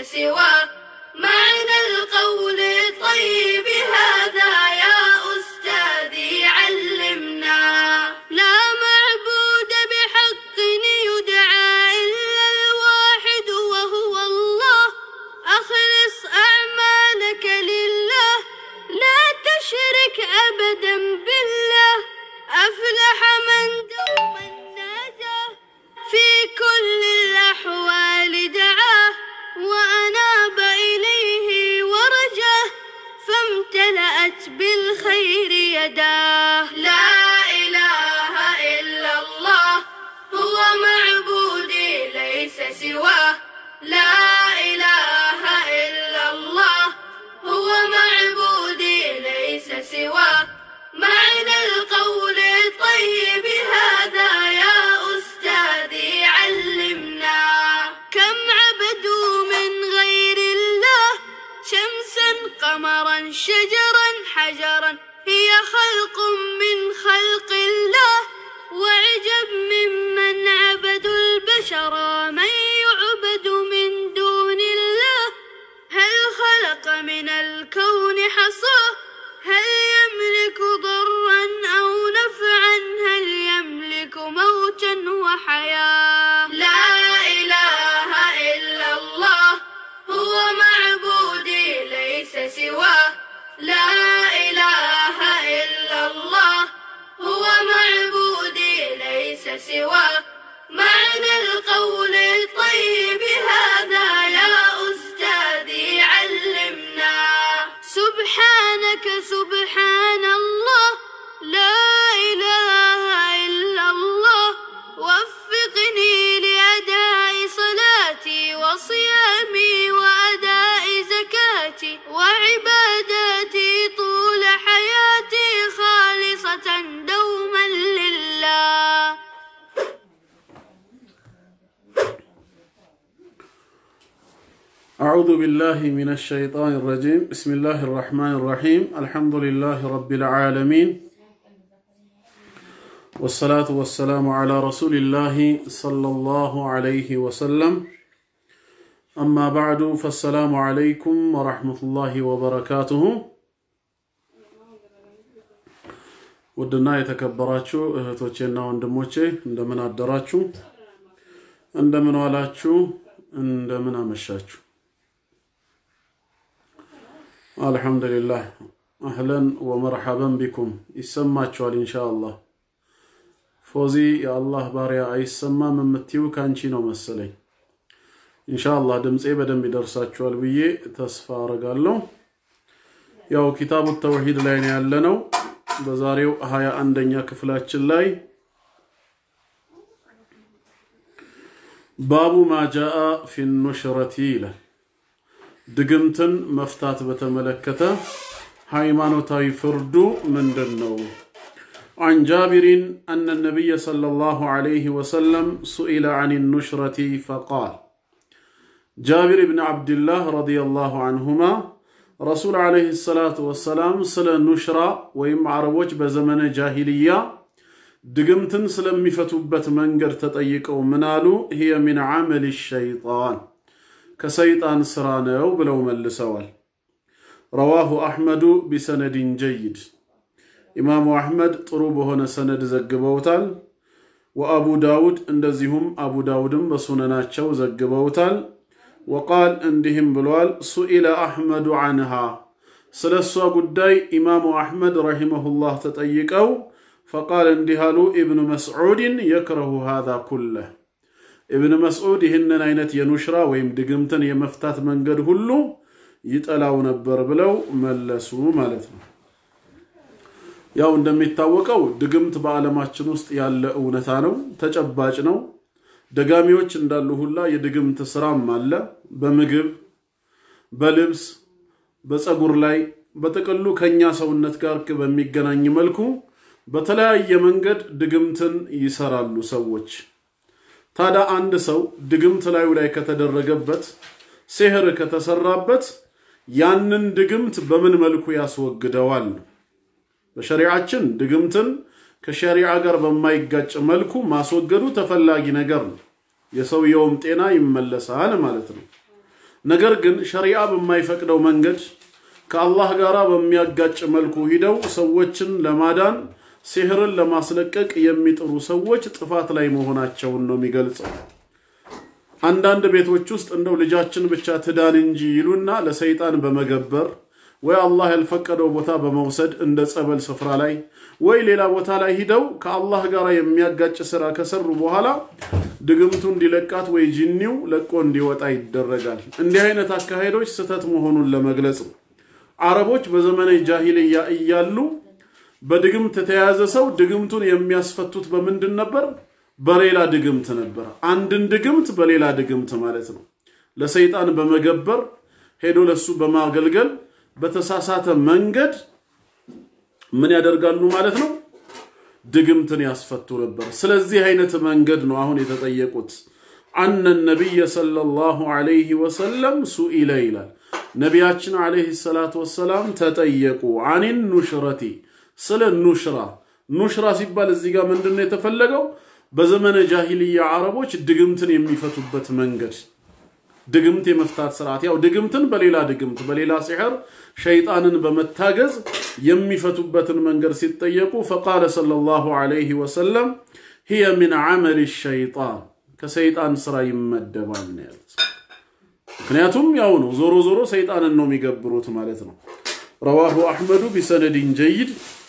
سواه معنى القول الطيب هذا يا أستاذي علمنا لا معبود بحق يدعى إلا الواحد وهو الله أخلص أعمالك لله لا تشرك أبدا بالله أفلح من دوما ناجاه في كل الأحوال دعاه وأناب إليه ورجاه فامتلأت بالخير يداه لا إله إلا الله هو معبودي ليس سواه لا إله إلا الله هو معبودي ليس سواه معنى القول الطيب هذا يا أستاذي علمنا كم عبدوا من غير الله شمسا قمرا شجرا حجرا هي خلق من خلق الله وعجب ممن عبدوا البشر من يعبد من دون الله هل خلق من الكون حصاه هل يملك ضرا أو نفعا هل يملك موتا وحياة لا إله إلا الله هو معبودي ليس سواه لا إله إلا الله هو معبودي ليس سواه معنى القول الطيب هذا يا أستاذي علمنا سبحانك سبحان الله لا إله إلا الله وفقني لأداء صلاتي وصيامي وأداء زكاتي وعباداتي طول حياتي خالصة دوما لله أعوذ بالله من الشيطان الرجيم بسم الله الرحمن الرحيم الحمد لله رب العالمين والصلاة والسلام على رسول الله صلى الله عليه وسلم أما بعد فالسلام عليكم ورحمة الله وبركاته ውድና የተከበራችሁ እህቶቼና ወንድሞቼ እንደምን አደራችሁ እንደምን ዋላችሁ እንደምን አመሻችሁ አልሐምዱሊላህ አህለን ወመርሐበን ቢኩም ይሰማችኋል ኢንሻአላህ ፎዚ የአላህ ባሪያ አይሰማም የምትዩ ከአንቺ ነው መሰለኝ ኢንሻአላህ ድምፄ በደንብ ይደርሳችኋል ብዬ ተስፋ አረጋለሁ ያው ኪታቡ ተውሂድ ላይ ነው ያለነው በዛሬው ሀያ አንደኛ ክፍላችን ላይ ባቡ ማጃአ ፊ ኑሽረቲ ይላል ድግምትን መፍታት በተመለከተ ሃይማኖታዊ ፍርዱ ምንድን ነው عن جابر أن النبي صلى الله عليه وسلم سئل عن النشرة فقال جابر بن عبد الله رضي الله عنهما رسول عليه الصلاة والسلام سل نشرة ويم عربوش بزمن جاهلية ድግምትን ስለሚፈቱበት መንገድ ተጠይቀው ምናሉ هي من عمل الشيطان ከሰይጣን ስራ ነው ብለው መልሰዋል ረዋሁ አሕመዱ ቢሰነድን ጀይድ ኢማሙ አሕመድ ጥሩ በሆነ ሰነድ ዘግበውታል ወአቡ ዳውድ እንደዚሁም አቡ ዳውድም በሱነናቸው ዘግበውታል ወቃል እንዲህም ብሏል ሱኢለ አሕመዱ አንሃ ስለ እሷ ጉዳይ ኢማሙ አሕመድ ረሂመሁላህ ተጠይቀው ፈቃል እንዲህ አሉ ኢብኑ መስዑድን የክረሁ ሃዛ ኩለህ ኢብን መስዑድ ይህንን አይነት የኑሽራ ወይም ድግምትን የመፍታት መንገድ ሁሉ ይጠላው ነበር ብለው መለሱ ማለት ነው ያው እንደሚታወቀው ድግምት በዓለማችን ውስጥ ያለ እውነታ ነው ተጨባጭ ነው ደጋሚዎች እንዳሉ ሁላ የድግምት ስራም አለ በምግብ በልብስ በፀጉር ላይ በጥቅሉ ከኛ ሰውነት ጋር በሚገናኝ መልኩ በተለያየ መንገድ ድግምትን ይሰራሉ ሰዎች ታዲያ አንድ ሰው ድግምት ላዩ ላይ ከተደረገበት ሲህር ከተሰራበት ያንን ድግምት በምን መልኩ ያስወግደዋል በሸሪዓችን ድግምትን ከሸሪዓ ጋር በማይጋጭ መልኩ ማስወገዱ ተፈላጊ ነገር ነው የሰውየውም ጤና ይመለሳል ማለት ነው ነገር ግን ሸሪዓ በማይፈቅደው መንገድ ከአላህ ጋር በሚያጋጭ መልኩ ሂደው ሰዎችን ለማዳን ሲህርን ለማስለቀቅ የሚጥሩ ሰዎች ጥፋት ላይ መሆናቸውን ነው የሚገልጸው። አንዳንድ ቤቶች ውስጥ እንደው ልጃችን ብቻ ትዳን እንጂ ይሉና ለሰይጣን በመገበር ወይ አላህ ያልፈቀደው ቦታ በመውሰድ እንደ ጸበል ስፍራ ላይ ወይ ሌላ ቦታ ላይ ሂደው ከአላህ ጋር የሚያጋጭ ስራ ከሰሩ በኋላ ድግምቱ እንዲለቃት ወይ ጂኒው ለቆ እንዲወጣ ይደረጋል። እንዲህ አይነት አካሄዶች ስህተት መሆኑን ለመግለጽ ነው። አረቦች በዘመነ ጃሂልያ እያሉ በድግምት የተያዘ ሰው ድግምቱን የሚያስፈቱት በምንድን ነበር? በሌላ ድግምት ነበር። አንድን ድግምት በሌላ ድግምት ማለት ነው። ለሰይጣን በመገበር ሄዶ ለሱ በማገልገል በተሳሳተ መንገድ ምን ያደርጋሉ ማለት ነው? ድግምትን ያስፈቱ ነበር። ስለዚህ አይነት መንገድ ነው አሁን የተጠየቁት። አነ ነቢይ ሰለላሁ ዐለይሂ ወሰለም ሱኢለ ይላል። ነቢያችን ዐለይሂ ሰላቱ ወሰላም ተጠየቁ። አኒን ኑሽረቲ ስለ ኑሽራ። ኑሽራ ሲባል እዚህ ጋር ምንድን ነው የተፈለገው? በዘመነ ጃሂልያ አረቦች ድግምትን የሚፈቱበት መንገድ ድግምት የመፍታት ስርዓት ያው ድግምትን በሌላ ድግምት በሌላ ሲሕር ሸይጣንን በመታገዝ የሚፈቱበትን መንገድ ሲጠየቁ ፈቃለ ሰለላሁ ዐለይሂ ወሰለም ሂየ ሚን ዐመል ሸይጣን ከሰይጣን ስራ ይመደባል ነው ያሉት። ምክንያቱም ያው ነው ዞሮ ዞሮ ሰይጣንን ነው የሚገብሩት ማለት ነው። ረዋሁ አሕመዱ ቢሰነድን ጀይድ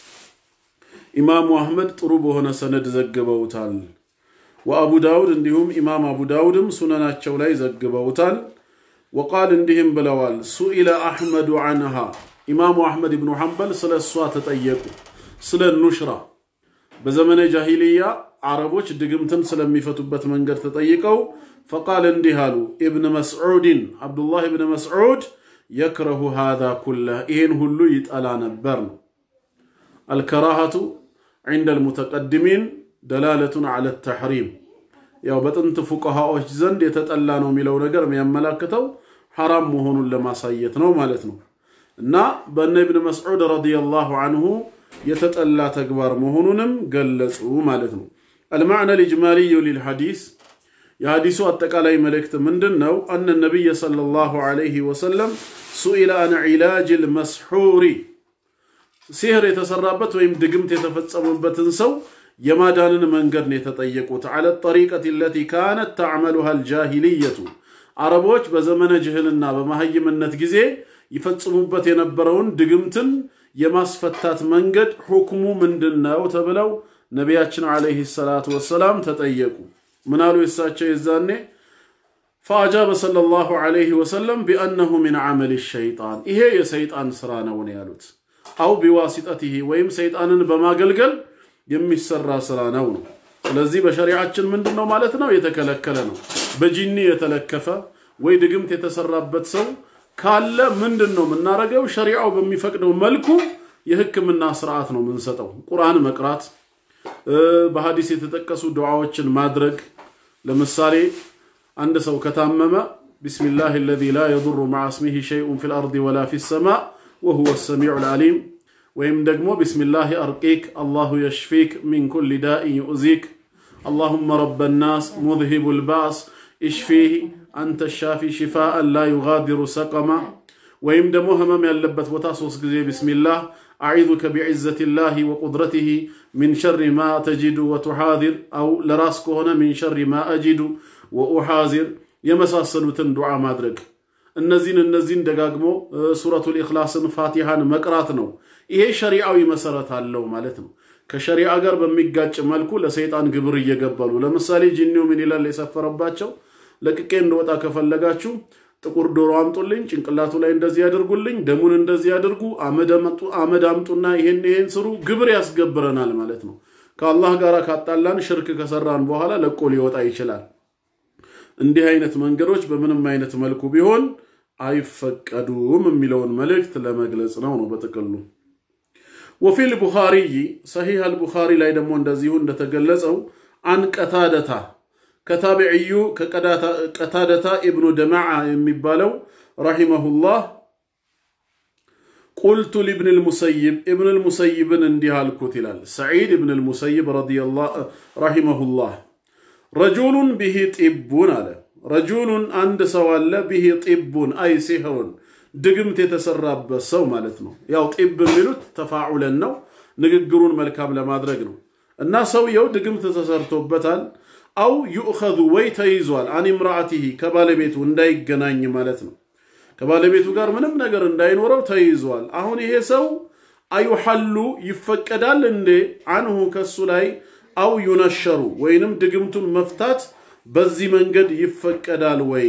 ኢማሙ አሕመድ ጥሩ በሆነ ሰነድ ዘግበውታል። ወአቡ ዳውድ እንዲሁም ኢማም አቡ ዳውድም ሱነናቸው ላይ ዘግበውታል። ወቃል እንዲህም ብለዋል፣ ሱኢለ አሕመዱ አንሃ ኢማሙ አሕመድ ብኑ ሐንበል ስለ እሷ ተጠየቁ፣ ስለ ኑሽራ በዘመነ ጃሂልያ አረቦች ድግምትን ስለሚፈቱበት መንገድ ተጠይቀው ፈቃል እንዲህ አሉ፣ ኢብን መስዑድን አብዱላህ ብን መስዑድ የክረሁ ሃዛ ኩለህ ይህን ሁሉ ይጠላ ነበር ነው። አልከራሃቱ ዒንደ ልሙተቀድሚን ደላለቱን ዐለ ተሕሪም ያው በጥንት ፉቀሃዎች ዘንድ የተጠላ ነው የሚለው ነገር የሚያመላክተው ሐራም መሆኑን ለማሳየት ነው ማለት ነው። እና በእነ ኢብን መስዑድ ረዲየላሁ አንሁ የተጠላ ተግባር መሆኑንም ገለጹ ማለት ነው። አልማዕነ ልጅማልዩ ሊልሐዲስ የሐዲሱ አጠቃላይ መልእክት ምንድን ነው? አነ ነቢይ ሰለላሁ ዐለይሂ ወሰለም ሱኢለ አን ዒላጅ ልመስሑሪ ሲህር የተሰራበት ወይም ድግምት የተፈጸመበትን ሰው የማዳንን መንገድ ነው የተጠየቁት። ዐለ ጠሪቀት ለቲ ካነት ተዕመሉሃ አልጃሂልየቱ አረቦች በዘመነ ጅህልና በመሀይምነት ጊዜ ይፈጽሙበት የነበረውን ድግምትን የማስፈታት መንገድ ሁክሙ ምንድን ነው ተብለው ነቢያችን ዐለይሂ ሰላቱ ወሰላም ተጠየቁ። ምናሉ የሳቸው የዛኔ ፈአጃበ ሰለላሁ ዐለይሂ ወሰለም ቢአነሁ ሚን ዐመል ሸይጣን ይሄ የሰይጣን ስራ ነው ነው ያሉት። አው ቢዋሲጠቲሂ ወይም ሰይጣንን በማገልገል የሚሰራ ስራ ነው ነው። ስለዚህ በሸሪዓችን ምንድን ነው ማለት ነው? የተከለከለ ነው። በጂኒ የተለከፈ ወይ ድግምት የተሰራበት ሰው ካለ ምንድን ነው የምናደርገው? ሸሪዓው በሚፈቅደው መልኩ የህክምና ስርዓት ነው የምንሰጠው። ቁርአን መቅራት፣ በሀዲስ የተጠቀሱ ዱዓዎችን ማድረግ። ለምሳሌ አንድ ሰው ከታመመ ቢስሚላህ አለዚ ላ የዱሩ መዓ ስሚሂ ሸይኡን ፊል አርዲ ወላ ፊ ሰማእ ወሁወ ሰሚዑል ዓሊም ወይም ደግሞ ቢስሚላህ አርቂክ አላሁ የሽፊክ ሚን ኩሊ ዳኢን ዩእዚክ አላሁመ ረበ ናስ ሙዝሂቡ ልባስ ኢሽፊህ አንተ ሻፊ ሽፋአን ላ ዩጋዲሩ ሰቀማ ወይም ደግሞ ህመም ያለበት ቦታ ሶስት ጊዜ ቢስሚላህ አዒዙከ ቢዕዘት ላህ ወቁድረትህ ሚን ሸሪ ማ ተጂዱ ወቱሓዚር አው ለራስ ከሆነ ሚን ሸሪ ማ አጂዱ ወኡሓዚር የመሳሰሉትን ዱዓ ማድረግ እነዚህን እነዚህን ደጋግሞ ሱረቱል ኢኽላስን ፋቲሃን መቅራት ነው። ይሄ ሸሪዓዊ መሰረት አለው ማለት ነው። ከሸሪዓ ጋር በሚጋጭ መልኩ ለሰይጣን ግብር እየገበሉ ለምሳሌ ጂኒው ምን ይላል የሰፈረባቸው ለቅቄ እንደወጣ ከፈለጋችሁ ጥቁር ዶሮ አምጡልኝ፣ ጭንቅላቱ ላይ እንደዚህ ያደርጉልኝ፣ ደሙን እንደዚህ ያደርጉ፣ አመድ አምጡና ይሄን ይሄን ስሩ፣ ግብር ያስገብረናል ማለት ነው። ከአላህ ጋር ካጣላን ሽርክ ከሰራን በኋላ ለቆ ሊወጣ ይችላል። እንዲህ አይነት መንገዶች በምንም አይነት መልኩ ቢሆን አይፈቀዱም የሚለውን መልእክት ለመግለጽ ነው ነው በጥቅሉ። ወፊል ቡኻሪይ ሰሒህ አልቡኻሪ ላይ ደግሞ እንደዚሁ እንደተገለጸው አን ቀታደታ ከታቢዕዩ ቀታደታ ኢብኑ ደማዓ የሚባለው ረሒመሁላህ ቁልቱ ሊብን ልሙሰይብ ኢብን ልሙሰይብን እንዲህ አልኩት ይላል ሰዒድ ኢብን ልሙሰይብ ረሒመሁላህ ረጁሉን ብሂ ጢቡን አለ ረጁሉን አንድ ሰው አለ ቢሂ ጢቡን አይ ሲሕሩን ድግምት የተሰራበት ሰው ማለት ነው። ያው ጢብ የሚሉት ተፋዑለን ነው፣ ንግግሩን መልካም ለማድረግ ነው። እና ሰውየው ድግምት ተሰርቶበታል። አው ዩእኸዙ ወይ ተይዟል፣ አን ምራአቲሂ ከባለቤቱ እንዳይገናኝ ማለት ነው። ከባለቤቱ ጋር ምንም ነገር እንዳይኖረው ተይዟል። አሁን ይሄ ሰው አዩሐሉ ይፈቀዳል እንዴ አንሁ ከሱ ላይ አው ዩነሸሩ ወይንም ድግምቱን መፍታት በዚህ መንገድ ይፈቀዳል ወይ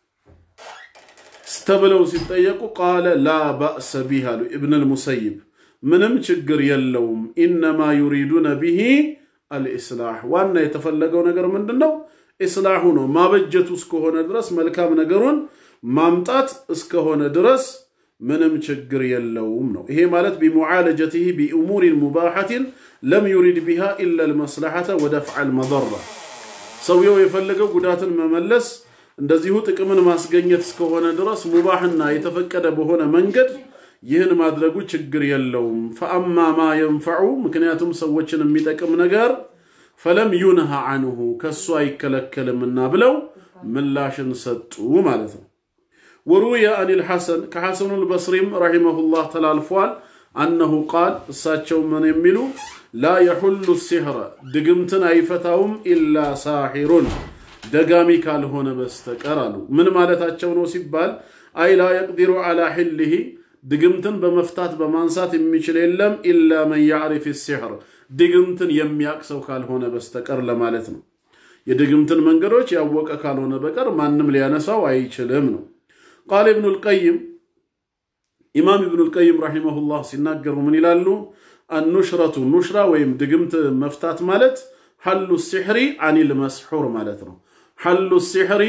ስተብለው ሲጠየቁ ቃለ ላ ባእሰ ቢህ አሉ ኢብን ልሙሰይብ ምንም ችግር የለውም ኢነማ ዩሪዱነ ቢሂ አልኢስላሕ ዋና የተፈለገው ነገር ምንድን ነው ኢስላሑ ነው ማበጀቱ እስከሆነ ድረስ መልካም ነገሩን ማምጣት እስከሆነ ድረስ ምንም ችግር የለውም ነው ይሄ ማለት ቢሙዓለጀትህ ቢእሙሪን ሙባሐትን ለም ዩሪድ ቢሃ ኢላ ልመስላሐተ ወደፍዓ ልመضራ ሰውየው የፈለገው ጉዳትን መመለስ እንደዚሁ ጥቅምን ማስገኘት እስከሆነ ድረስ ሙባህና የተፈቀደ በሆነ መንገድ ይህን ማድረጉ ችግር የለውም። ፈአማ ማ የንፈዑ ምክንያቱም ሰዎችን የሚጠቅም ነገር ፈለም ዩንሃ አንሁ ከሱ አይከለከልምና ብለው ምላሽን ሰጡ ማለት ነው። ወሩየ አን ልሐሰን ከሐሰኑ ልበስሪም ረሒመሁላህ ተላልፏል። አነሁ ቃል እሳቸው ምን የሚሉ ላ የሑሉ ሲሕረ ድግምትን አይፈታውም ኢላ ሳሒሩን ደጋሚ ካልሆነ በስተቀር አሉ። ምን ማለታቸው ነው ሲባል አይ ላ የቅዲሩ ዓላ ሕልህ ድግምትን በመፍታት በማንሳት የሚችል የለም ኢላ መን ያዕሪፍ ሲሕር ድግምትን የሚያቅ ሰው ካልሆነ በስተቀር ለማለት ነው። የድግምትን መንገዶች ያወቀ ካልሆነ በቀር ማንም ሊያነሳው አይችልም ነው። ቃል ኢብኑ ልቀይም ኢማም ኢብኑ ልቀይም ረሒመሁላህ ሲናገሩ ምን ይላሉ? አኑሽረቱ ኑሽራ ወይም ድግምት መፍታት ማለት ሐሉ ሲሕሪ አኒል መስሑር ማለት ነው። ሐሉ ሲሕሪ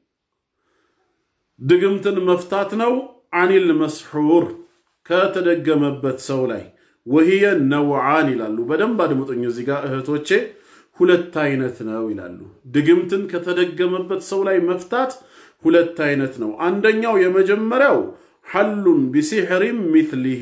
ድግምትን መፍታት ነው። አኒል መስሑር ከተደገመበት ሰው ላይ ወህየ ነውዓን ይላሉ። በደንብ አድምጡኝ እዚህ ጋር እህቶቼ፣ ሁለት አይነት ነው ይላሉ። ድግምትን ከተደገመበት ሰው ላይ መፍታት ሁለት አይነት ነው። አንደኛው የመጀመሪያው ሐሉን ቢሲሕሪም ሚትሊሂ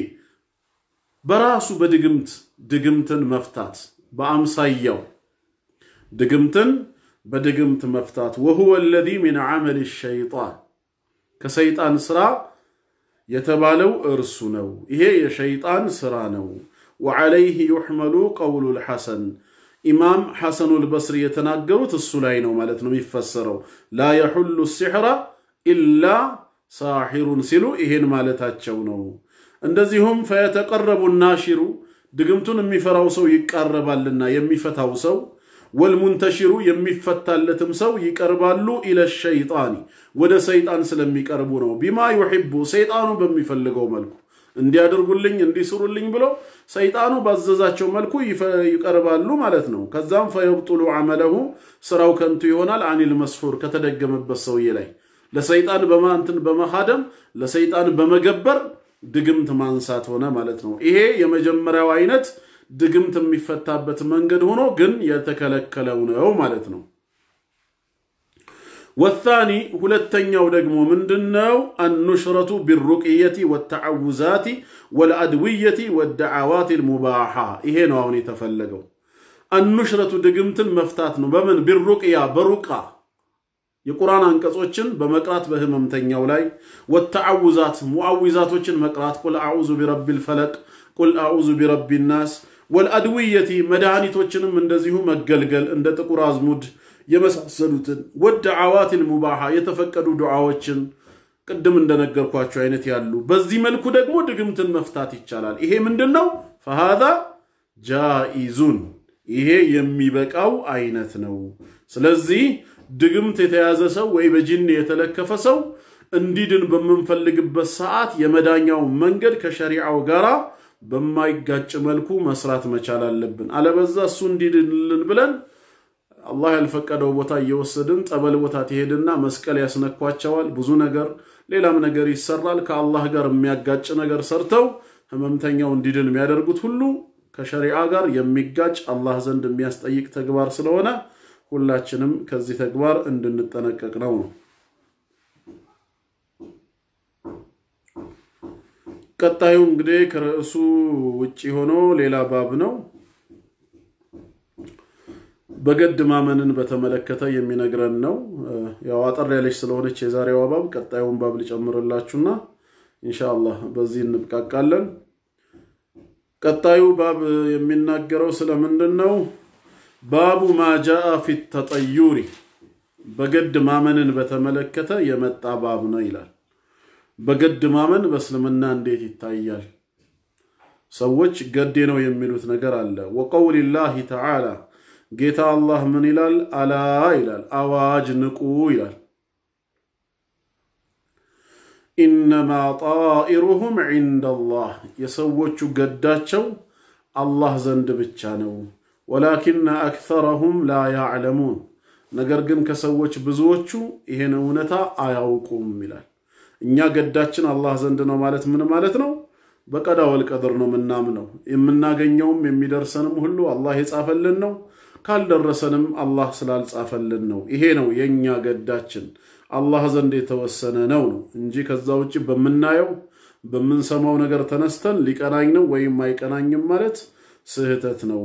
በራሱ በድግምት ድግምትን መፍታት በአምሳያው ድግምትን በድግምት መፍታት ወሁወ አለዚ ሚን ዐመል ሸይጣን ከሰይጣን ስራ የተባለው እርሱ ነው። ይሄ የሸይጣን ስራ ነው። ወዐለይህ ዩሕመሉ ቀውሉ ልሐሰን ኢማም ሐሰኑ ልበስሪ የተናገሩት እሱ ላይ ነው ማለት ነው የሚፈሰረው። ላ የሑሉ ሲሕራ ኢላ ሳሒሩን ሲሉ ይሄን ማለታቸው ነው። እንደዚሁም ፈየተቀረቡ ናሺሩ ድግምቱን የሚፈራው ሰው ይቃረባልና የሚፈታው ሰው ወልሙንተሽሩ የሚፈታለትም ሰው ይቀርባሉ ኢለ ሸይጣኒ ወደ ሰይጣን ስለሚቀርቡ ነው። ቢማ ዩሒቡ ሰይጣኑ በሚፈልገው መልኩ እንዲያደርጉልኝ እንዲስሩልኝ ብሎ ሰይጣኑ ባዘዛቸው መልኩ ይቀርባሉ ማለት ነው። ከዛም ፈየብጡሉ ዐመለሁ ስራው ከንቱ ይሆናል። አኒል መስሑር ከተደገመበት ሰውዬ ላይ ለሰይጣን በማንትን በመካደም ለሰይጣን በመገበር ድግምት ማንሳት ሆነ ማለት ነው። ይሄ የመጀመሪያው አይነት ድግምት የሚፈታበት መንገድ ሆኖ ግን የተከለከለው ነው ማለት ነው። ወታኒ ሁለተኛው ደግሞ ምንድነው? አኑሽረቱ ቢሩቅየቲ ወተዓውዛቲ ወልአድውየቲ ወደዓዋት ልሙባሓ ይሄ ነው አሁን የተፈለገው። አኑሽረቱ ድግምትን መፍታት ነው። በምን ቢሩቅያ በሩቃ የቁርአን አንቀጾችን በመቅራት በህመምተኛው ላይ ወተዓውዛት ሙዓዊዛቶችን መቅራት ቁል አዑዙ ቢረቢል ፈለቅ ቁል አዑዙ ቢረቢ ናስ ወልአድውየቲ መድኃኒቶችንም እንደዚሁ መገልገል እንደ ጥቁር አዝሙድ የመሳሰሉትን ወደዓዋትን ሙባሓ የተፈቀዱ ዱዓዎችን ቅድም እንደነገርኳቸው አይነት ያሉ በዚህ መልኩ ደግሞ ድግምትን መፍታት ይቻላል። ይሄ ምንድን ነው? ፈሃዛ ጃኢዙን ይሄ የሚበቃው አይነት ነው። ስለዚህ ድግምት የተያዘ ሰው ወይ በጂን የተለከፈ ሰው እንዲድን በምንፈልግበት ሰዓት የመዳኛው መንገድ ከሸሪዓው ጋር በማይጋጭ መልኩ መስራት መቻል አለብን። አለበዛ እሱ እንዲድንልን ብለን አላህ ያልፈቀደው ቦታ እየወሰድን ጠበል ቦታ ትሄድና መስቀል ያስነኳቸዋል። ብዙ ነገር ሌላም ነገር ይሰራል። ከአላህ ጋር የሚያጋጭ ነገር ሰርተው ህመምተኛው እንዲድን የሚያደርጉት ሁሉ ከሸሪዓ ጋር የሚጋጭ አላህ ዘንድ የሚያስጠይቅ ተግባር ስለሆነ ሁላችንም ከዚህ ተግባር እንድንጠነቀቅ ነው ነው። ቀጣዩ እንግዲህ ከርዕሱ ውጭ ሆኖ ሌላ ባብ ነው። በገድ ማመንን በተመለከተ የሚነግረን ነው። ያው አጠር ያለች ስለሆነች የዛሬዋ ባብ ቀጣዩን ባብ ልጨምርላችሁና ኢንሻአላህ በዚህ እንብቃቃለን። ቀጣዩ ባብ የሚናገረው ስለምንድን ነው? ባቡ ማጃአ ፊ ተጠዩሪ በገድ ማመንን በተመለከተ የመጣ ባብ ነው ይላል። በገድ ማመን በእስልምና እንዴት ይታያል? ሰዎች ገዴ ነው የሚሉት ነገር አለ። ወቀውሊላሂ ተዓላ ጌታ አላህ ምን ይላል? አላ ይላል፣ አዋጅ ንቁ ይላል። ኢነማ ጣኢሩሁም ዒንደላህ የሰዎቹ ገዳቸው አላህ ዘንድ ብቻ ነው። ወላኪነ አክተረሁም ላ ያዕለሙን ነገር ግን ከሰዎች ብዙዎቹ ይሄን እውነታ አያውቁም ይላል። እኛ ገዳችን አላህ ዘንድ ነው ማለት ምን ማለት ነው? በቀዳ ወልቀድር ነው የምናምነው። የምናገኘውም የሚደርሰንም ሁሉ አላህ የጻፈልን ነው። ካልደረሰንም አላህ ስላልጻፈልን ነው። ይሄ ነው የእኛ ገዳችን አላህ ዘንድ የተወሰነ ነው ነው እንጂ ከዛ ውጭ በምናየው በምንሰማው ነገር ተነስተን ሊቀናኝ ነው ወይም አይቀናኝም ማለት ስህተት ነው።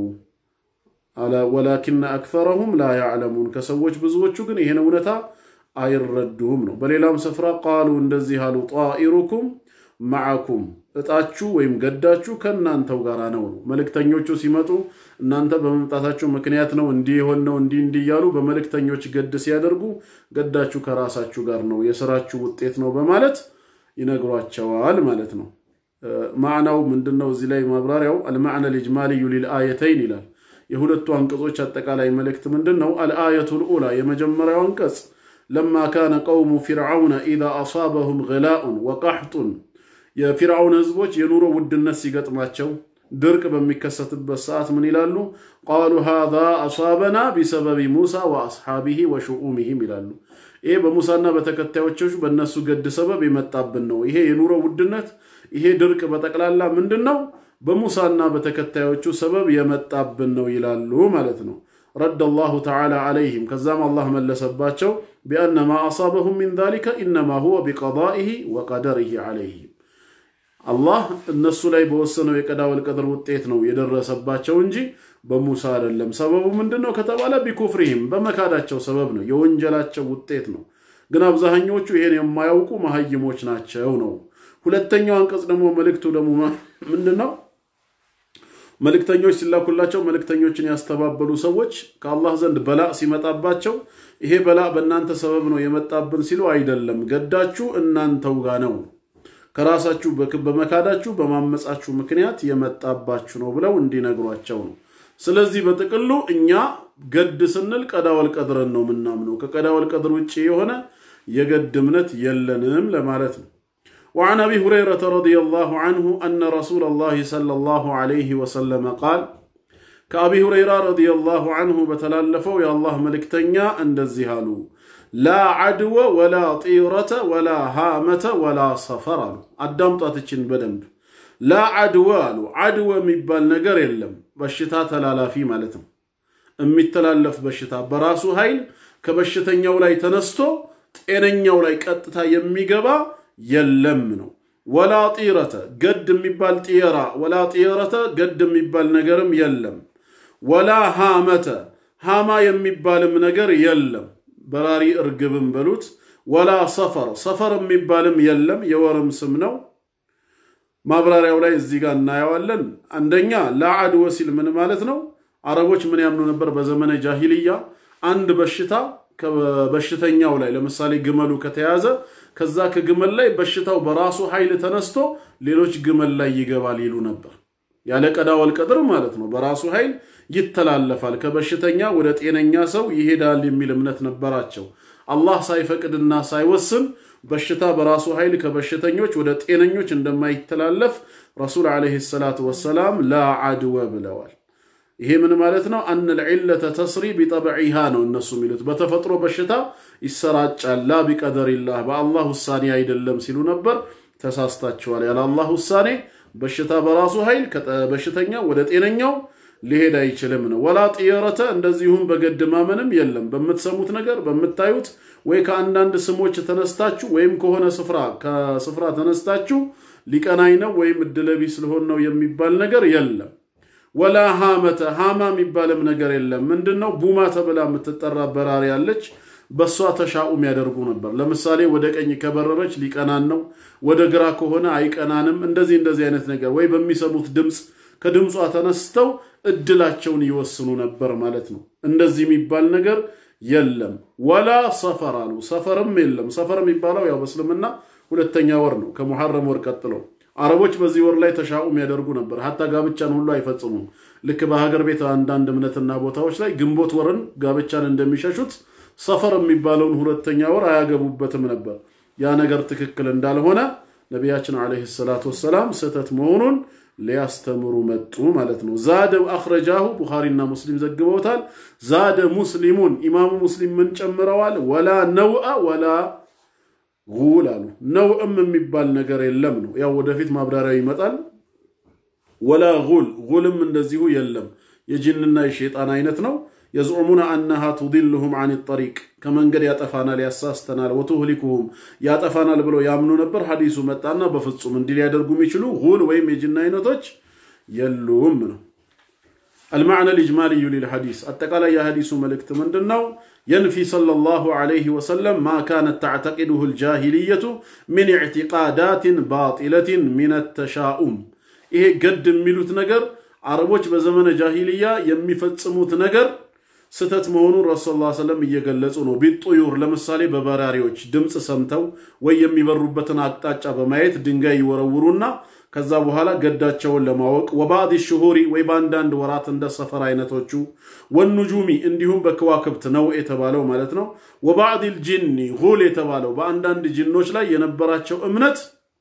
ወላኪነ አክተረሁም ላ ያዕለሙን ከሰዎች ብዙዎቹ ግን ይህን እውነታ አይረዱም ነው። በሌላም ስፍራ ቃሉ እንደዚህ አሉ፣ ጣኢሩኩም መዓኩም እጣችሁ ወይም ገዳችሁ ከእናንተው ጋር ነው ነው። መልእክተኞቹ ሲመጡ እናንተ በመምጣታችሁ ምክንያት ነው እንዲህ የሆን ነው እንዲህ እንዲህ እያሉ በመልእክተኞች ገድ ሲያደርጉ ገዳችሁ ከራሳችሁ ጋር ነው የስራችሁ ውጤት ነው በማለት ይነግሯቸዋል ማለት ነው። ማዕናው ምንድን ነው? እዚህ ላይ ማብራሪያው አልማዕነ ልጅማልዩ ሊልአየተይን ይላል። የሁለቱ አንቀጾች አጠቃላይ መልእክት ምንድን ነው? አልአየቱ ልኡላ የመጀመሪያው አንቀጽ ለማ ካነ ቀውሙ ፊርዓውነ ኢዛ አሳበሁም ገላኡን ወቃሕጡን የፊርዓውን ህዝቦች የኑሮ ውድነት ሲገጥማቸው ድርቅ በሚከሰትበት ሰዓት ምን ይላሉ? ቃሉ ሃዛ አሳበና ቢሰበቢ ሙሳ ወአስሓቢሂ ወሽኡሚሂም ይላሉ። ይሄ በሙሳና በተከታዮቹ በእነሱ ገድ ሰበብ የመጣብን ነው። ይሄ የኑሮ ውድነት፣ ይሄ ድርቅ በጠቅላላ ምንድን ነው? በሙሳና በተከታዮቹ ሰበብ የመጣብን ነው ይላሉ ማለት ነው። ረድ አላሁ ተዓላ ዓለይህም ከዛም አላህ መለሰባቸው ቢአነ ማ አሳበሁም ሚን ዛሊከ ኢነማ ሁወ ቢቀዳኢሂ ወቀደሪሂ ዓለይህም አላህ እነሱ ላይ በወሰነው የቀዳ ወልቀድር ውጤት ነው የደረሰባቸው እንጂ በሙሳ አይደለም። ሰበቡ ምንድን ነው ከተባለ ቢኩፍሪህም በመካዳቸው ሰበብ ነው፣ የወንጀላቸው ውጤት ነው። ግን አብዛኞቹ ይሄን የማያውቁ መሀይሞች ናቸው ነው። ሁለተኛው አንቀጽ ደግሞ መልእክቱ ደግሞ ምንድን ነው? መልእክተኞች ሲላኩላቸው መልእክተኞችን ያስተባበሉ ሰዎች ከአላህ ዘንድ በላእ ሲመጣባቸው ይሄ በላእ በእናንተ ሰበብ ነው የመጣብን ሲሉ አይደለም፣ ገዳችሁ እናንተው ጋ ነው ከራሳችሁ በመካዳችሁ በማመጻችሁ ምክንያት የመጣባችሁ ነው ብለው እንዲነግሯቸው ነው። ስለዚህ በጥቅሉ እኛ ገድ ስንል ቀዳ ወልቀድርን ነው ምናምነው። ከቀዳ ወልቀድር ውጭ የሆነ የገድ እምነት የለንም ለማለት ነው። وعن أبي هريرة رضي الله عنه أن رسول الله صلى الله عليه وسلم قال كأبي هريرة رضي الله عنه بتلالفوا يا الله ملكتنيا عند الزهالو لا عدو ولا طيرة ولا هامة ولا صفر አሉ አዳምጧትችን በደንብ ላ አድወ አሉ አድወ የሚባል ነገር የለም በሽታ ተላላፊ ማለት ነው የሚተላለፍ በሽታ በራሱ ኃይል ከበሽተኛው ላይ ተነስቶ ጤነኛው ላይ ቀጥታ የሚገባ የለም ነው ወላ ጢረተ ገድ የሚባል ጢራ ወላ ጢረተ ገድ የሚባል ነገርም የለም ወላ ሃመተ ሃማ የሚባልም ነገር የለም በራሪ እርግብም በሉት ወላ ሰፈር ሰፈር የሚባልም የለም የወርም ስም ነው ማብራሪያው ላይ እዚህ ጋር እናየዋለን አንደኛ ለአድወ ሲል ምን ማለት ነው አረቦች ምን ያምኑ ነበር በዘመነ ጃሂልያ አንድ በሽታ በበሽተኛው ላይ ለምሳሌ ግመሉ ከተያዘ ከዛ ከግመል ላይ በሽታው በራሱ ኃይል ተነስቶ ሌሎች ግመል ላይ ይገባል ይሉ ነበር ያለ ቀዳ ወልቀድር ማለት ነው በራሱ ኃይል ይተላለፋል ከበሽተኛ ወደ ጤነኛ ሰው ይሄዳል የሚል እምነት ነበራቸው አላህ ሳይፈቅድና ሳይወስን በሽታ በራሱ ኃይል ከበሽተኞች ወደ ጤነኞች እንደማይተላለፍ ረሱል ዓለይሂ ሰላቱ ወሰላም ላ አድወ ብለዋል ይሄ ምን ማለት ነው አን ልዕለተ ተስሪ ቢጠብዒሃ ነው እነሱ የሚሉት በተፈጥሮ በሽታ ይሰራጫል ላ ቢቀደሪላህ በአላህ ውሳኔ አይደለም ሲሉ ነበር ተሳስታችኋል ያለ አላህ ውሳኔ በሽታ በራሱ ኃይል በሽተኛ ወደ ጤነኛው ሊሄድ አይችልም ነው ወላ ጥየረተ እንደዚሁም በገድ ማመንም የለም በምትሰሙት ነገር በምታዩት ወይ ከአንዳንድ ስሞች ተነስታችሁ ወይም ከሆነ ስፍራ ከስፍራ ተነስታችሁ ሊቀናኝ ነው ወይም እድለቢስ ልሆን ነው የሚባል ነገር የለም ወላ ሃመተ ሃማ የሚባልም ነገር የለም ምንድን ነው ቡማ ተብላ የምትጠራ በራሪ ያለች በእሷ ተሻኡም ያደርጉ ነበር። ለምሳሌ ወደ ቀኝ ከበረረች ሊቀናን ነው፣ ወደ ግራ ከሆነ አይቀናንም። እንደዚህ እንደዚህ አይነት ነገር ወይ በሚሰሙት ድምፅ ከድምጿ ተነስተው እድላቸውን ይወስኑ ነበር ማለት ነው። እንደዚህ የሚባል ነገር የለም። ወላ ሰፈር አሉ። ሰፈርም የለም። ሰፈር የሚባለው ያው በእስልምና ሁለተኛ ወር ነው ከሙሐረም ወር ቀጥሎ። አረቦች በዚህ ወር ላይ ተሻኡም ያደርጉ ነበር። ሀታ ጋብቻን ሁሉ አይፈጽሙም። ልክ በሀገር ቤት አንዳንድ እምነትና ቦታዎች ላይ ግንቦት ወርን ጋብቻን እንደሚሸሹት ሰፈር የሚባለውን ሁለተኛ ወር አያገቡበትም ነበር። ያ ነገር ትክክል እንዳልሆነ ነቢያችን ዓለይሂ ሰላቱ ወሰላም ስህተት መሆኑን ሊያስተምሩ መጡ ማለት ነው። ዛደ አኽረጃሁ ቡኻሪና ሙስሊም ዘግበውታል። ዛደ ሙስሊሙን ኢማሙ ሙስሊም ምን ጨምረዋል? ወላ ነውአ ወላ ጉል አሉ። ነውዕም የሚባል ነገር የለም ነው። ያው ወደፊት ማብራሪያ ይመጣል። ወላ ጉል ጉልም እንደዚሁ የለም። የጅንና የሸይጣን አይነት ነው። የዝዑሙነ አነሃ ቱዲልሁም አን ጠሪቅ ከመንገድ ያጠፋናል፣ ያሳስተናል፣ ወቱህሊኩሁም ያጠፋናል ብለው ያምኑ ነበር። ሐዲሱ መጣና በፍጹም እንዲህ ሊያደርጉ የሚችሉ ጉል ወይም የጅን አይነቶች የሉም ነው። አልማዕነ ልጅማልዩ ሊልሐዲስ አጠቃላይ የሐዲሱ መልእክት ምንድን ነው? የንፊ ሰለላሁ ዐለይሂ ወሰለም ማ ካነት ተዕተቂዱሁ ልጃሂልየቱ ሚን ኢዕቲቃዳትን ባጢለትን ሚን ተሻኡም ይሄ ገድ የሚሉት ነገር አረቦች በዘመነ ጃሂልያ የሚፈጽሙት ነገር ስተት መሆኑን ረሱል ላ ሰለም እየገለጹ ነው። ቢጡዩር ለምሳሌ በበራሪዎች ድምፅ ሰምተው ወይ የሚበሩበትን አቅጣጫ በማየት ድንጋይ ይወረውሩና ከዛ በኋላ ገዳቸውን ለማወቅ ወባዕድ ሽሁሪ ወይ በአንዳንድ ወራት እንደ ሰፈር አይነቶቹ ወኑጁሚ እንዲሁም በከዋክብት ነው የተባለው ማለት ነው። ወባዕድ ልጅኒ ሁል የተባለው በአንዳንድ ጅኖች ላይ የነበራቸው እምነት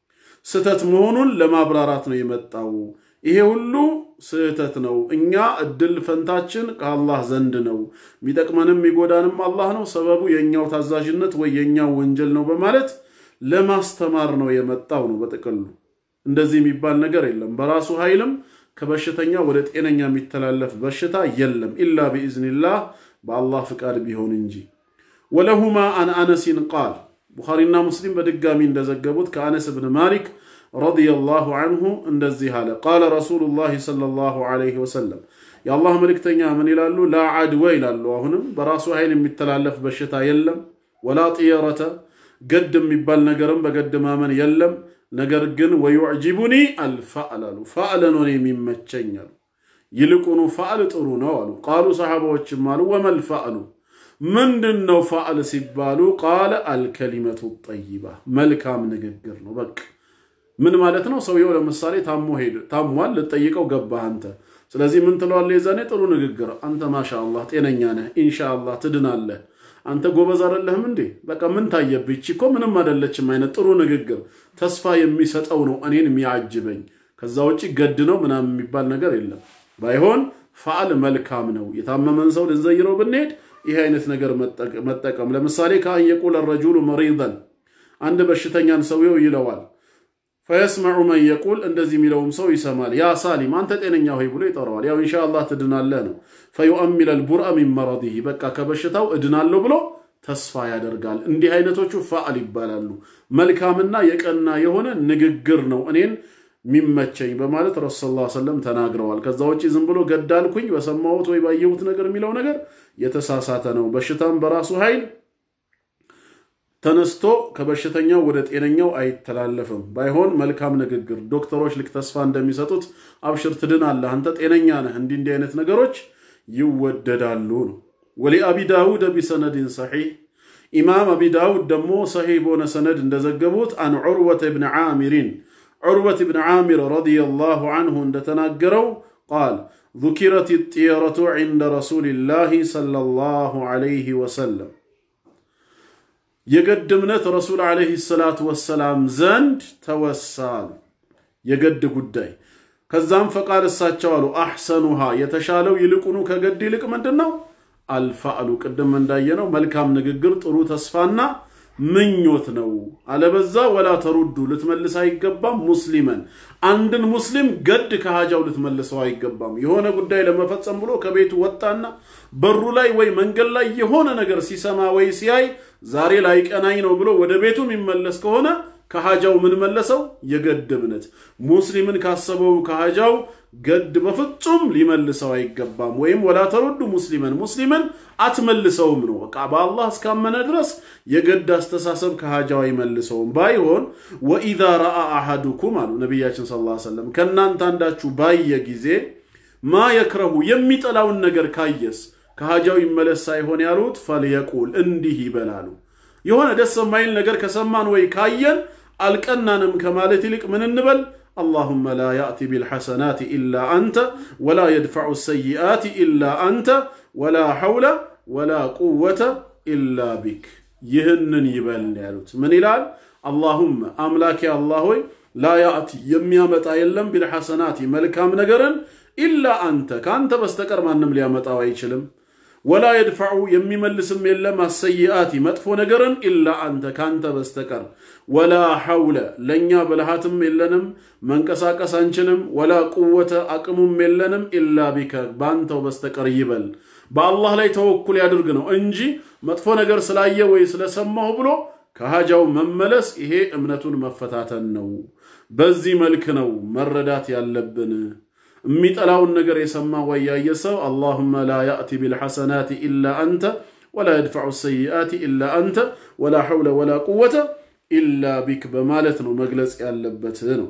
ስተት መሆኑን ለማብራራት ነው የመጣው። ይሄ ሁሉ ስህተት ነው። እኛ እድል ፈንታችን ከአላህ ዘንድ ነው። የሚጠቅመንም የሚጎዳንም አላህ ነው። ሰበቡ የእኛው ታዛዥነት ወይ የእኛው ወንጀል ነው በማለት ለማስተማር ነው የመጣው ነው በጥቅሉ። እንደዚህ የሚባል ነገር የለም። በራሱ ኃይልም ከበሽተኛ ወደ ጤነኛ የሚተላለፍ በሽታ የለም። ኢላ ቢኢዝኒላህ በአላህ ፍቃድ ቢሆን እንጂ። ወለሁማ አን አነሲን ቃል ቡኻሪና ሙስሊም በድጋሚ እንደዘገቡት ከአነስ ብን ማሊክ ረዲየላሁ አንሁ እንደዚህ አለ። ቃለ ረሱሉላህ ሰለላሁ ዐለይሂ ወሰለም የአላህ መልእክተኛ ምን ይላሉ? ላ አድወ ይላሉ። አሁንም በራሱ ኃይል የሚተላለፍ በሽታ የለም። ወላ ጥየረተ ገድ የሚባል ነገርም በገድ ማመን የለም። ነገር ግን ወዩዕጅቡኒ አልፋዕል አሉ። ፋዕል ነው የሚመቸኝ አሉ። ይልቁኑ ፋዕል ጥሩ ነው አሉ። ቃሉ ሰሓባዎችም አሉ ወመል ፋዕሉ ምንድን ነው ፋዕል ሲባሉ ቃለ አልከሊመቱ ጠይባ መልካም ንግግር ነው። በቃ ምን ማለት ነው? ሰውየው ለምሳሌ ታሞ ሄድ ታሟል፣ ልጠይቀው ገባህ አንተ። ስለዚህ ምን ትለዋለህ? የዛኔ ጥሩ ንግግር አንተ ማሻአላህ ጤነኛ ነህ፣ ኢንሻአላህ ትድናለህ፣ አንተ ጎበዝ አይደለህም እንዴ? በቃ ምን ታየብህ? ይቺ እኮ ምንም አይደለችም አይነት ጥሩ ንግግር ተስፋ የሚሰጠው ነው እኔን የሚያጅበኝ። ከዛ ውጭ ገድ ነው ምናምን የሚባል ነገር የለም። ባይሆን ፋዕል መልካም ነው። የታመመን ሰው ልንዘይረው ብንሄድ ይህ አይነት ነገር መጠቀም ለምሳሌ ከአን የቁለ ረጁሉ መሪደን አንድ በሽተኛን ሰውየው ይለዋል ፈየስመዑ መን የቁል እንደዚህ የሚለውም ሰው ይሰማል። ያ ሳሊም አንተ ጤነኛ ሆይ ብሎ ይጠራዋል። ያው ኢንሻአላህ ትድናለህ ነው። ፈዩአሚል አልቡርአ ሚን መረዲህ በቃ ከበሽታው እድናለሁ ብሎ ተስፋ ያደርጋል። እንዲህ አይነቶቹ ፋዕል ይባላሉ። መልካምና የቀና የሆነ ንግግር ነው እኔን የሚመቸኝ በማለት ረሱል ላ ሰለም ተናግረዋል። ከዛ ውጭ ዝም ብሎ ገዳልኩኝ በሰማሁት ወይ ባየሁት ነገር የሚለው ነገር የተሳሳተ ነው። በሽታም በራሱ ኃይል ተነስቶ ከበሽተኛው ወደ ጤነኛው አይተላለፍም። ባይሆን መልካም ንግግር ዶክተሮች ልክ ተስፋ እንደሚሰጡት አብሽር ትድናለህ፣ አንተ ጤነኛ ነህ፣ እንዲህ እንዲህ አይነት ነገሮች ይወደዳሉ ነው። ወሊአቢ ዳውድ ቢሰነድን ሰሒህ ኢማም አቢ ዳውድ ደግሞ ሰሒህ በሆነ ሰነድ እንደዘገቡት አን ዑርወት ብን ዓሚሪን ዑርወት ብን ዓሚር ረዲየላሁ አንሁ እንደተናገረው ቃል ذكرت الطيرة عند رسول الله صلى الله عليه وسلم የገድ እምነት ረሱል ዓለይሂ ሰላቱ ወሰላም ዘንድ ተወሳሉ። የገድ ጉዳይ ከዛም ፈቃድ እሳቸው አሉ አሕሰኑሃ የተሻለው ይልቁኑ ከገድ ይልቅ ምንድን ነው? አልፋዕሉ ቅድም እንዳየነው መልካም ንግግር ጥሩ ተስፋና ምኞት ነው። አለበዛ ወላ ተሩዱ ልትመልስ አይገባም። ሙስሊመን አንድን ሙስሊም ገድ ከሃጃው ልትመልሰው አይገባም። የሆነ ጉዳይ ለመፈጸም ብሎ ከቤቱ ወጣና በሩ ላይ ወይ መንገድ ላይ የሆነ ነገር ሲሰማ ወይ ሲያይ ዛሬ ላይቀናኝ ነው ብሎ ወደ ቤቱ የሚመለስ ከሆነ ከሃጃው ምን መለሰው? የገድ እምነት። ሙስሊምን ካሰበው ከሃጃው ገድ በፍጹም ሊመልሰው አይገባም። ወይም ወላ ተሩዱ ሙስሊመን ሙስሊምን አትመልሰውም ነው። በቃ በአላህ እስካመነ ድረስ የገድ አስተሳሰብ ከሃጃው አይመልሰውም። ባይሆን ወኢዛ ረአ አሐዱኩም አሉ ነቢያችን ሰለላሁ ዐለይሂ ወሰለም ከእናንተ አንዳችሁ ባየ ጊዜ ማ የክረሁ የሚጠላውን ነገር ካየስ ከሃጃው ይመለስ ሳይሆን ያሉት ፈልየቁል እንዲህ ይበላሉ። የሆነ ደስ የማይል ነገር ከሰማን ወይ ካየን አልቀናንም ከማለት ይልቅ ምን እንበል? አላሁመ ላ ያእቲ ቢልሐሰናት ኢላ አንተ ወላ የድፈዑ ሰይአት ኢላ አንተ ወላ ሐውለ ወላ ቁወተ ኢላ ቢክ። ይህንን ይበል ያሉት ምን ይላል? አላሁመ አምላኬ አላህ ሆይ ላ ያእቲ የሚያመጣ የለም ቢልሐሰናት መልካም ነገርን ኢላ አንተ ከአንተ በስተቀር ማንም ሊያመጣው አይችልም። ወላ የድፈዑ የሚመልስም የለም አሰይአቲ መጥፎ ነገርን ኢላ አንተ ካንተ በስተቀር ወላ ሐውለ ለእኛ ብልሃትም የለንም መንቀሳቀስ አንችልም ወላ ቁወተ አቅሙም የለንም ኢላ ቢከ በአንተው በስተቀር ይበል በአላህ ላይ ተወኩል ያድርግ ነው እንጂ መጥፎ ነገር ስላየ ወይ ስለሰማሁ ብሎ ከሃጃው መመለስ ይሄ እምነቱን መፈታተን ነው በዚህ መልክ ነው መረዳት ያለብን የሚጠላውን ነገር የሰማ ወይ ያየ ሰው አላሁመ ላ ያእቲ ቢልሐሰናት ኢላ አንተ ወላ የድፈዑ ሰይአት ኢላ አንተ ወላ ሐውለ ወላ ቁወተ ኢላ ቢክ በማለት ነው መግለጽ ያለበት ነው።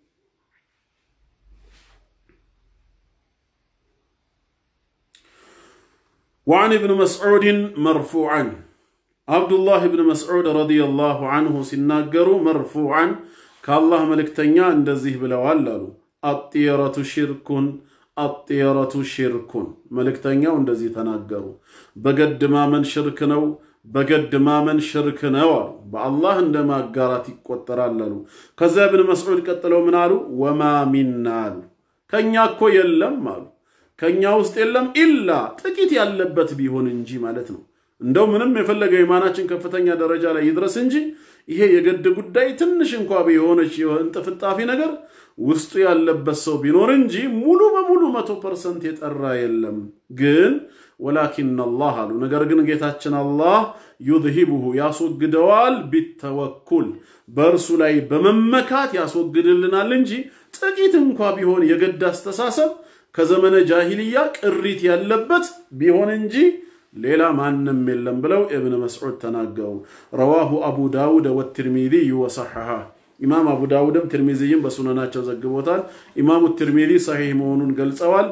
وعن ابن مسعود مرفوعا عبد الله بن مسعود رضي الله عنه سناجروا مرفوعا كالله ملكتنيا اندزيه بلوال አጥየረቱ ሽርኩን አጥየረቱ ሽርኩን መልእክተኛው እንደዚህ ተናገሩ። በገድ ማመን ሽርክ ነው፣ በገድ ማመን ሽርክ ነው አሉ። በአላህ እንደ ማጋራት ይቆጠራል አሉ። ከዚያ ብን መስዑድ ቀጥለው ምን አሉ? ወማ ሚና አሉ። ከእኛ እኮ የለም አሉ። ከእኛ ውስጥ የለም ኢላ ጥቂት ያለበት ቢሆን እንጂ ማለት ነው። እንደው ምንም የፈለገው የማናችን ከፍተኛ ደረጃ ላይ ይድረስ እንጂ ይሄ የገድ ጉዳይ ትንሽ እንኳ የሆነች እንጥፍጣፊ ነገር ውስጡ ያለበት ሰው ቢኖር እንጂ ሙሉ በሙሉ መቶ ፐርሰንት የጠራ የለም። ግን ወላኪን አላህ አሉ ነገር ግን ጌታችን አላህ ዩዝሂቡሁ ያስወግደዋል፣ ቢተወኩል በእርሱ ላይ በመመካት ያስወግድልናል እንጂ ጥቂት እንኳ ቢሆን የገድ አስተሳሰብ ከዘመነ ጃሂልያ ቅሪት ያለበት ቢሆን እንጂ ሌላ ማንም የለም ብለው እብን መስዑድ ተናገሩ። ረዋሁ አቡ ዳውድ ወትርሚዚይ ወሰሐሐ ኢማም አቡ ዳውድም ትርሚዚይም በሱነናቸው ዘግቦታል። ኢማሙ ትርሚዚ ሰሒህ መሆኑን ገልጸዋል።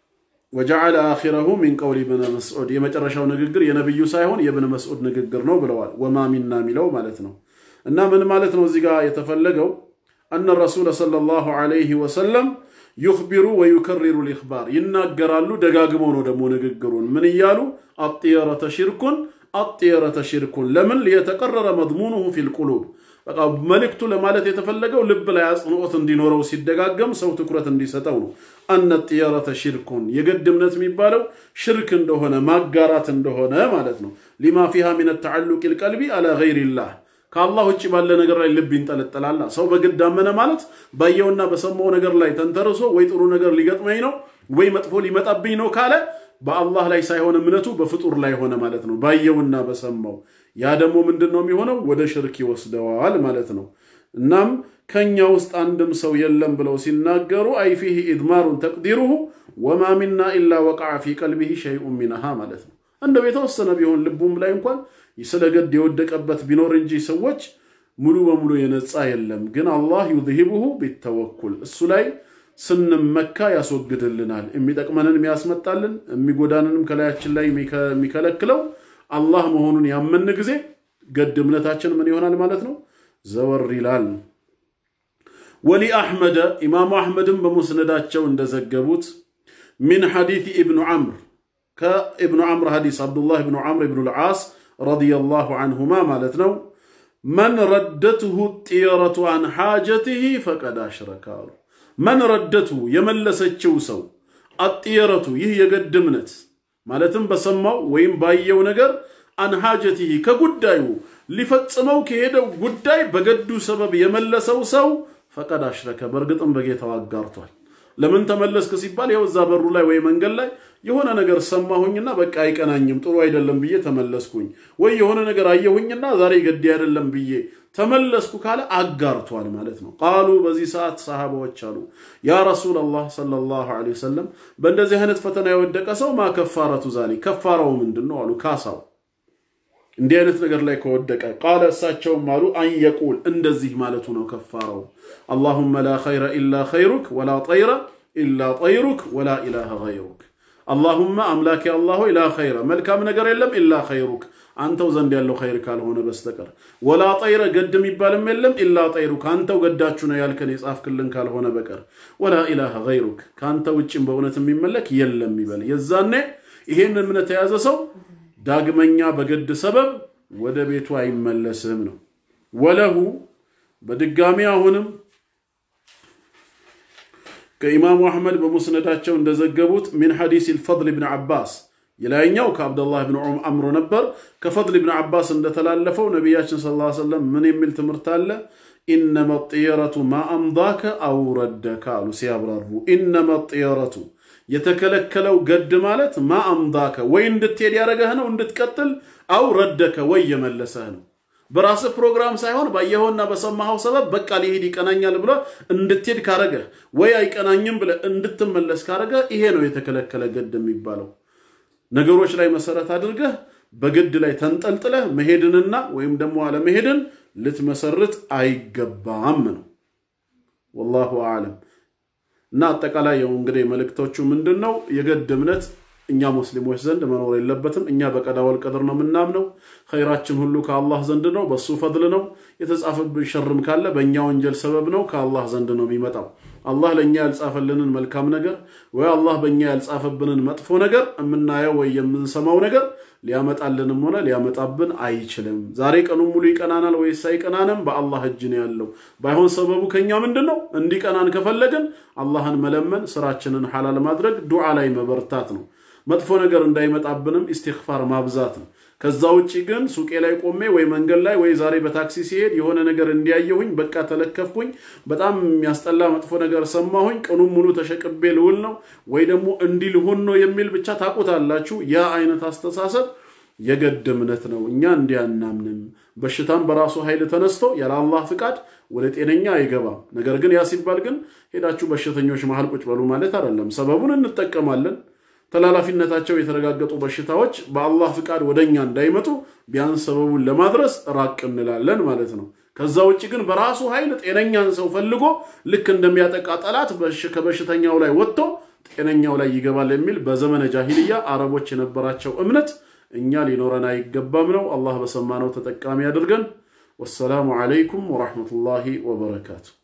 ወጀዓለ አኺረሁ ሚን ቀውሊ ብን መስዑድ የመጨረሻው ንግግር የነቢዩ ሳይሆን የብን መስዑድ ንግግር ነው ብለዋል። ወማ ሚና የሚለው ማለት ነው። እና ምን ማለት ነው እዚህ ጋር የተፈለገው አነ ረሱለ ሰለላሁ ዐለይሂ ወሰለም ዩኽቢሩ ወዩከሪሩ ልኢኽባር ይናገራሉ። ደጋግመው ነው ደግሞ ንግግሩን ምን እያሉ አጥየረተ ሽርኩን አጥየረተ ሽርኩን ለምን ሊየተቀረረ መድሙኑሁ ፊል ቁሉብ በቃ መልእክቱ ለማለት የተፈለገው ልብ ላይ አጽንኦት እንዲኖረው ሲደጋገም ሰው ትኩረት እንዲሰጠው ነው። አነ ጥየረተ ሽርኩን የገድ እምነት የሚባለው ሽርክ እንደሆነ ማጋራት እንደሆነ ማለት ነው። ሊማ ፊሃ ሚን ተዓሉቅ ልቀልቢ አላ ገይሪላህ ከአላህ ውጭ ባለ ነገር ላይ ልብ ይንጠለጠላላ። ሰው በግድ አመነ ማለት ባየውና በሰማው ነገር ላይ ተንተርሶ ወይ ጥሩ ነገር ሊገጥመኝ ነው ወይ መጥፎ ሊመጣብኝ ነው ካለ በአላህ ላይ ሳይሆን እምነቱ በፍጡር ላይ ሆነ ማለት ነው። ባየውና በሰማው ያ ደግሞ ምንድን ነው የሚሆነው? ወደ ሽርክ ይወስደዋል ማለት ነው። እናም ከኛ ውስጥ አንድም ሰው የለም ብለው ሲናገሩ አይ ፊህ ኢድማሩን ተቅዲሩሁ ወማ ሚና ኢላ ወቃዐ ፊ ቀልቢሂ ሸይኡን ሚንሃ ማለት ነው። እንደው የተወሰነ ቢሆን ልቡም ላይ እንኳን ስለ ገድ የወደቀበት ቢኖር እንጂ ሰዎች ሙሉ በሙሉ የነፃ የለም። ግን አላህ ዩዝሂቡሁ ቢተወኩል እሱ ላይ ስንመካ ያስወግድልናል። የሚጠቅመንን የሚያስመጣልን የሚጎዳንንም ከላያችን ላይ የሚከለክለው አላህ መሆኑን ያመን ጊዜ ገድ እምነታችን ምን ይሆናል ማለት ነው? ዘወር ይላል። ወሊ አሕመደ ኢማሙ አሕመድም በሙስነዳቸው እንደዘገቡት ሚን ሐዲት ኢብኑ ዐምር ከኢብኑ ዐምር ሐዲስ አብዱላህ ኢብኑ ዐምር ኢብኑ ልዓስ ረዲየላሁ ዐንሁማ ማለት ነው። መን ረደትሁ ጥየረቱ አን ሓጀትህ ፈቀድ አሽረከ አሉ። መን ረደቱ የመለሰችው ሰው አጥየረቱ ይህ የገድ እምነት ማለትም በሰማው ወይም ባየው ነገር አንሃጀቲህ ከጉዳዩ ሊፈጽመው ከሄደው ጉዳይ በገዱ ሰበብ የመለሰው ሰው ፈቀድ አሽረከ በእርግጥም በጌታው አጋርቷል። ለምን ተመለስክ ሲባል ይኸው እዛ በሩ ላይ ወይ መንገድ ላይ የሆነ ነገር ሰማሁኝና በቃ አይቀናኝም ጥሩ አይደለም ብዬ ተመለስኩኝ፣ ወይ የሆነ ነገር አየሁኝና ዛሬ ገዴ አይደለም ብዬ ተመለስኩ ካለ አጋርቷል ማለት ነው። ቃሉ በዚህ ሰዓት ሰሃባዎች አሉ ያ ረሱላላህ ሰለላሁ ዐለይሂ ወሰለም በእንደዚህ አይነት ፈተና የወደቀ ሰው ማ ከፋረቱ ዛሊ ከፋራው ምንድን ነው አሉ ካሳው እንዲህ አይነት ነገር ላይ ከወደቀ ቃለ እሳቸውም አሉ አንየቁል እንደዚህ ማለቱ ነው ከፋራው አላሁመ ላ ኸይረ ኢላ ኸይሩክ ወላ ጠይረ ኢላ ጠይሩክ ወላ ኢላሃ ገይሩክ አላሁመ አምላኬ አላህ ሆይ ላ ኸይረ መልካም ነገር የለም ኢላ ኸይሩክ አንተው ዘንድ ያለው ኸይር ካልሆነ በስተቀር ወላ ጠይረ ገድ የሚባልም የለም ኢላ ጠይሩክ አንተው ገዳችሁ ነው ያልከን የጻፍክልን ካልሆነ በቀር ወላ ኢላሃ ገይሩክ ከአንተ ውጭም በእውነት የሚመለክ የለም ይበል የዛኔ ይሄን እምነት የያዘ ሰው ዳግመኛ በግድ ሰበብ ወደ ቤቱ አይመለስም ነው። ወለሁ በድጋሚ አሁንም ከኢማሙ አሕመድ በሙስነዳቸው እንደዘገቡት ሚን ሐዲስ ልፈضል ብን ዓባስ የላይኛው ከአብደላህ ብን አምሮ ነበር። ከፈضል ብን ዓባስ እንደተላለፈው ነቢያችን ስ ሰለም ምን የሚል ትምህርት አለ? ኢነመ ጥየረቱ ማ አምዳከ አው ረደከ አሉ ሲያብራሩ ኢነመ ጥየረቱ የተከለከለው ገድ ማለት ማ አምዳከ ወይ እንድትሄድ ያደረገህ ነው እንድትቀጥል፣ አው ረደከ ወይ የመለሰህ ነው። በራስህ ፕሮግራም ሳይሆን ባየኸውና በሰማኸው ሰበብ በቃ ሊሄድ ይቀናኛል ብለህ እንድትሄድ ካረገህ ወይ አይቀናኝም ብለህ እንድትመለስ ካረገህ ይሄ ነው የተከለከለ ገድ የሚባለው። ነገሮች ላይ መሰረት አድርገህ በግድ ላይ ተንጠልጥለህ መሄድንና ወይም ደግሞ አለመሄድን ልትመሰርት አይገባም ነው። ወላሁ አዕለም። እና አጠቃላይ ያው እንግዲህ መልእክቶቹ ምንድን ነው? የገድ እምነት እኛ ሙስሊሞች ዘንድ መኖር የለበትም። እኛ በቀዳ ወልቀድር ነው የምናምነው። ኸይራችን ሁሉ ከአላህ ዘንድ ነው፣ በሱ ፈድል ነው። የተጻፈብን ሸርም ካለ በእኛ ወንጀል ሰበብ ነው፣ ከአላህ ዘንድ ነው የሚመጣው። አላህ ለእኛ ያልጻፈልንን መልካም ነገር ወይ አላህ በእኛ ያልጻፈብንን መጥፎ ነገር የምናየው ወይ የምንሰማው ነገር ሊያመጣልንም ሆነ ሊያመጣብን አይችልም። ዛሬ ቀኑን ሙሉ ይቀናናል ወይስ አይቀናንም? በአላህ እጅ ነው ያለው። ባይሆን ሰበቡ ከኛ ምንድን ነው? እንዲቀናን ከፈለግን አላህን መለመን፣ ስራችንን ሐላል ማድረግ፣ ዱዓ ላይ መበርታት ነው። መጥፎ ነገር እንዳይመጣብንም ኢስቲግፋር ማብዛት ነው። ከዛ ውጭ ግን ሱቄ ላይ ቆሜ ወይ መንገድ ላይ ወይ ዛሬ በታክሲ ሲሄድ የሆነ ነገር እንዲያየሁኝ በቃ ተለከፍኩኝ፣ በጣም የሚያስጠላ መጥፎ ነገር ሰማሁኝ፣ ቀኑን ሙሉ ተሸቅቤ ልውል ነው ወይ ደግሞ እንዲህ ልሆን ነው የሚል ብቻ ታውቁታላችሁ። ያ አይነት አስተሳሰብ የገድ እምነት ነው። እኛ እንዲህ አናምንም። በሽታም በራሱ ኃይል ተነስቶ ያለ አላህ ፍቃድ ወደ ጤነኛ አይገባም። ነገር ግን ያ ሲባል ግን ሄዳችሁ በሽተኞች መሃል ቁጭ በሉ ማለት አይደለም። ሰበቡን እንጠቀማለን። ተላላፊነታቸው የተረጋገጡ በሽታዎች በአላህ ፍቃድ ወደኛ እንዳይመጡ ቢያንስ ሰበቡን ለማድረስ ራቅ እንላለን ማለት ነው። ከዛ ውጭ ግን በራሱ ኃይል ጤነኛን ሰው ፈልጎ ልክ እንደሚያጠቃ ጠላት ከበሽተኛው ላይ ወጥቶ ጤነኛው ላይ ይገባል የሚል በዘመነ ጃሂልያ አረቦች የነበራቸው እምነት እኛ ሊኖረን አይገባም ነው። አላህ በሰማነው ተጠቃሚ አድርገን። ወሰላሙ ዓለይኩም ወራህመቱላሂ ወበረካቱ።